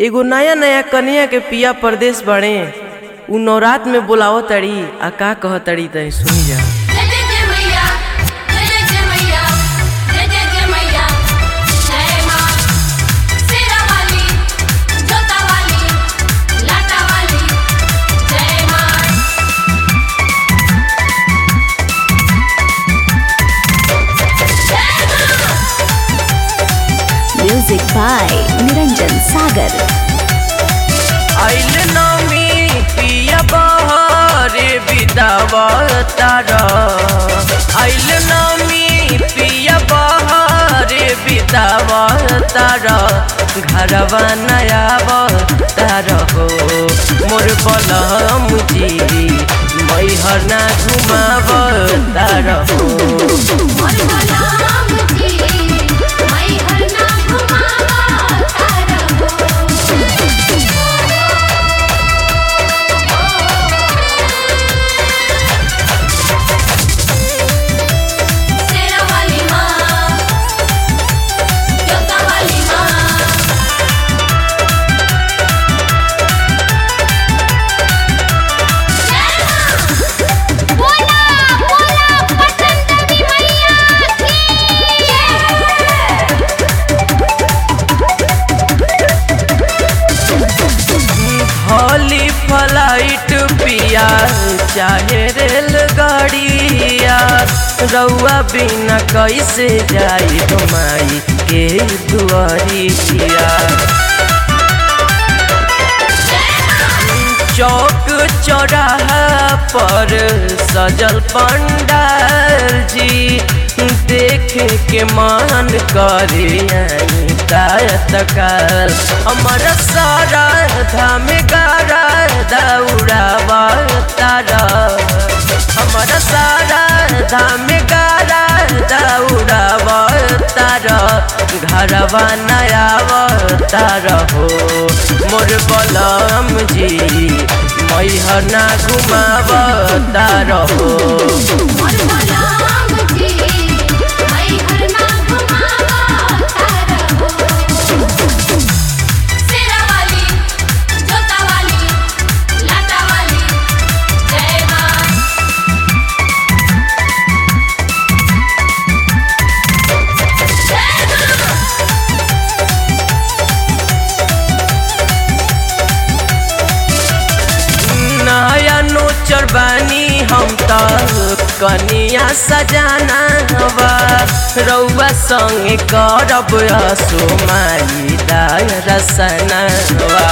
एगो नया नया कन्या के पिया परदेश बड़े उ नवरात में बुलाव तड़ी आ का कह तड़ी तनी सुनी जा जय जय जय मैया जय जय जय मैया जय जय जय मैया जय माँ शेरा वाली जोता वाली लाटा वाली जय माँ Music by Niranjan Sagar. आइल नमी पिया बहरे बिदावतार आइल नमी पिया बहरे बिदावतार घरवा नया तार हो मोर बलम जी मैहर ना घुमावतार हो मोर गुलाम जी मैं हर ना घुमावा तारा हो शेरा वाली माँ जोता वाली माँ बोला बोला पटन देवी मैया की हॉली फ्लाइट पिया चाहे रेलगाड़िया रउआ बिना कैसे जाई माई के दुआरिया चौक चौराहा पर सजल पंडाल जी देखे के मन करे तकाल हमर सारा धाम गारा दौड़ावा तारा हमर सारा धाम गारा दौड़ावा तारा घरवा नयावा तारा हो मोर बलम जी मैहर ना घुमाव तारा हो मोर गुलाम जी मैं हर ना घुमावा तारा हो शेरा वाली जोता वाली लाटा वाली जय माँ नया नोचर बानी हम त कनिया सजाना हवा रउआ संगे करब असो माई दाय रसनवा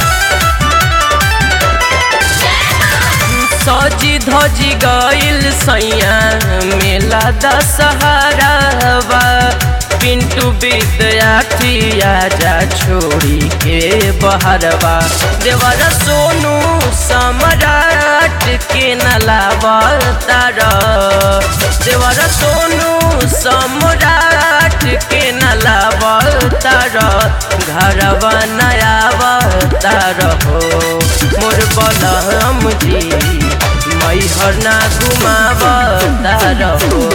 सजी धजी गइल सैया मेला दशहरावा पिंटू विद्यार्थी आजा छोड़ी के बहरवा देवर सोनू सम्राट के नलावतार देवर सोनू सम्राट के नलावतार घरवा नयावतार हो मोर बलम जी मैहर ना घुमावतार हो